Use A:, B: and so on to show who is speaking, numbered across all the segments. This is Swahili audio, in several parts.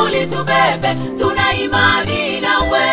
A: Magufuli tubebe, tuna imani nawe.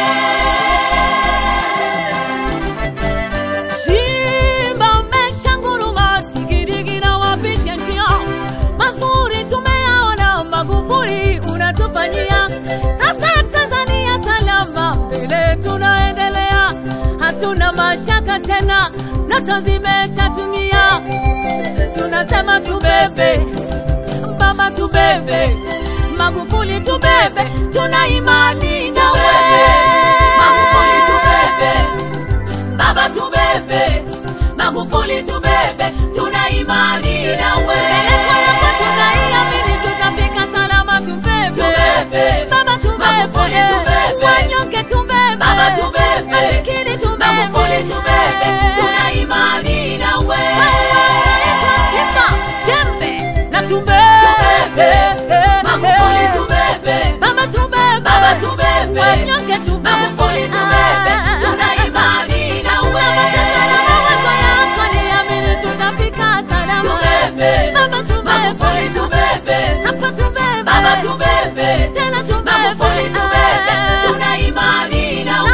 B: Simba umeshanguruma, digidigi na wapisha njia, mazuri tumeyaona, Magufuli unatufanyia. Sasa Tanzania salama, mbele tunaendelea, hatuna mashaka tena, ndoto zimeshatumia. Tunasema tubebe, mama tubebe, Magufuli tubebe, tuna imani nawe.
A: Magufuli tubebe, baba tubebe, Magufuli tubebe, tuna imani nawe.
B: Pelekwa yako tunaiamini, tutafika salama, tubebe.
A: Tubebe.
B: Baba tubebe.
A: Magufuli tubebe.
B: Wanyonge tubebe.
A: Baba tubebe,
B: Masikini tubebe.
A: Magufuli tubebe, tuna imani nawe.
B: Unaitwa Simba, jembe na tubebe.
A: Tubebe, Magufuli tubebe,
B: Baba tubebe.
A: Baba tubebe,
B: Wanyonge tubebe.
A: Magufuli tubebe, tuna imani nawe.
B: Hatuna mashaka na mawazo yako, niamini tutafika salama.
A: Tubebe,
B: Baba tubebe.
A: Magufuli tubebe,
B: Hapa tubebe.
A: Baba tubebe,
B: Tena tubebe.
A: Magufuli tubebe, tuna imani nawe.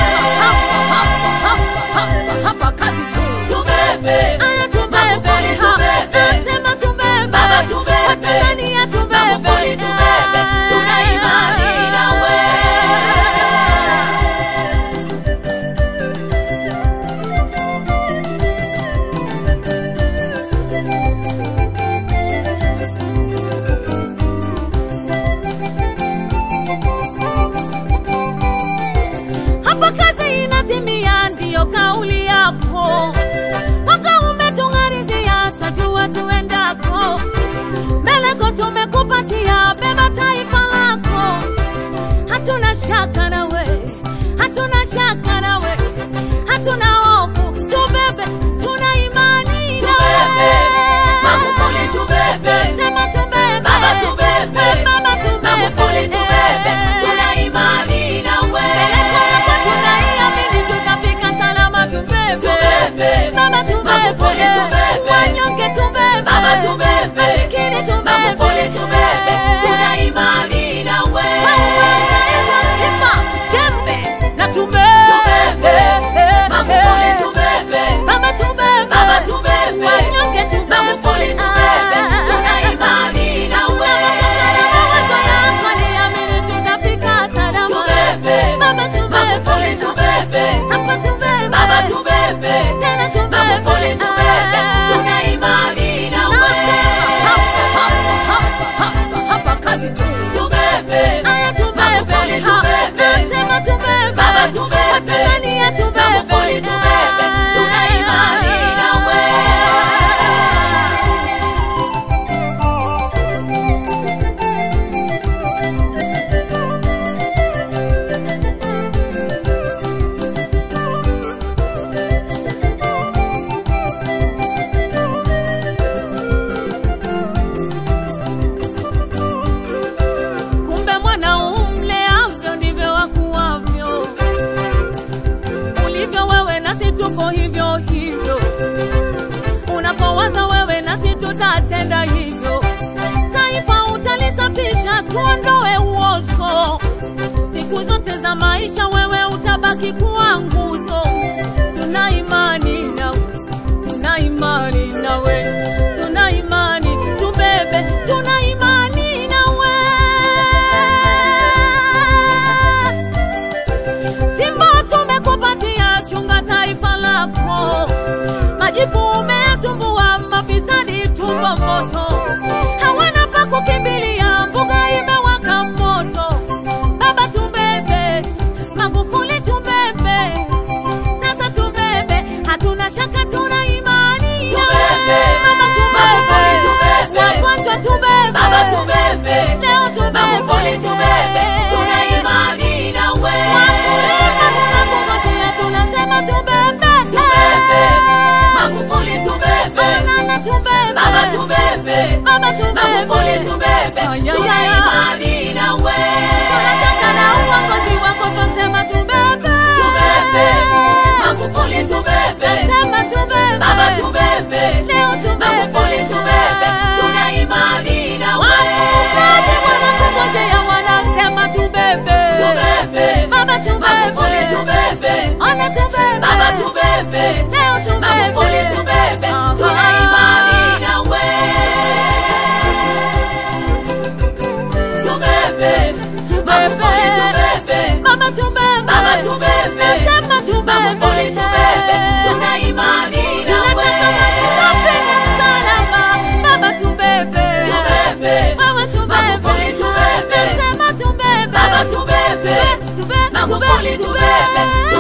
A: Tubebe, Magufuli tubebe, Baba tubebe, Magufuli tubebe, tuna imani nawe.
B: Hapa kazi inatimia, ndiyo kauli yako. Mwaka umetung'arizia, tajua tuendako. Meleko tumekupatia, beba taifa lako. Hatuna shaka nawe, hatuna shaka nawe, hatuna hofu. Tubebe, tuna imani nawe.
A: Tubebe, Magufuli tubebe,
B: Sema tubebe,
A: Baba tubebe,
B: Baba tubebe,
A: Magufuli tubebe, tuna imani nawe.
B: Pelekwa yako tunaiamini, tutafika salama, tubebe.
A: Tubebe,
B: Baba tubebe,
A: Magufuli tubebe,
B: wanyonge tubebe,
A: Baba tubebe,
B: masikini tubebe,
A: Magufuli tubebe, tuna imani nawe.
B: Wewe unaitwa Simba, jembe na tubebe.
A: Tubebe, Magufuli tubebe,
B: Baba tubebe,
A: Baba tubebe,
B: wanyonge tubebe,
A: Magufuli tubebe, tuna imani nawe.
B: Mashaka na mawazo yako, niamini tutafika salama.
A: Tubebe,
B: Baba tubebe,
A: Magufuli tubebe,
B: hapa tubebe,
A: Baba tubebe,
B: tena tubebe,
A: Magufuli tubebe, tuna imani nawe. Tubebe, Magufuli tubebe, Baba tubebe, Magufuli tubebe, tuna imani nawe.
B: Kumbe mwana umleavyo ndivyo wakuwavyo, ulivyo wewe nasi tuko hivyo hivyo, unapowaza wewe nasi tutatenda hivyo. Taifa utalisafisha, tuondoe uozo, siku zote za maisha wewe utabaki kuwa nguzo. Tuna imani nawe, tuna imani nawe, tuna imani tubebe, tuna imani nawe. Fimbo tumekupatia, chunga taifa lako. Majipu umetumbua, mafisadi tumbo moto, hawana pa kukimbilia, mbuga imewaka moto. Baba tubebe, Magufuli tubebe, sasa tubebe, hatuna shaka, tuna imani
A: Tubebe,
B: Mama
A: Magufuli tubebe,
B: wagonjwa tubebe,
A: Baba tubebe,
B: leo tubebe,
A: Magufuli tubebe, tuna imani nawe.
B: Wakulima tunakungojea, tunasema tubebe,
A: Tubebe, Magufuli tubebe,
B: Banana tubebe,
A: Baba tubebe,
B: Baba tubebe,
A: Magufuli tubebe,
B: Ay, ay,
A: tuna
B: ay.
A: imani nawe.
B: tunataka na uongozi wako, tusema tubebe,
A: Tubebe, Magufuli tubebe,
B: Nasema tubebe,
A: Baba tubebe,
B: leo tubebe,
A: Magufuli tubebe, tuna imani nawe.
B: Wafugaji wanakungojea, wanasema
A: tubebe.
B: Ona tubebe.
A: Baba tubebe.
B: Leo tubebe.
A: Magufuli tubebe.
B: Aha.
A: Tuna imani nawe. Tubebe. Magufuli tubebe.
B: Mama tubebe.
A: Baba tubebe.
B: Nasema tubebe.
A: Magufuli tubebe. Tuna imani nawe.
B: Tunataka maji safi na salama. Baba tubebe.
A: Tubebe.
B: Mama tubebe.
A: Magufuli tubebe.
B: Nasema tubebe.
A: Baba tubebe.
B: Tube- tube-
A: Magufuli
B: tube-
A: tubebe.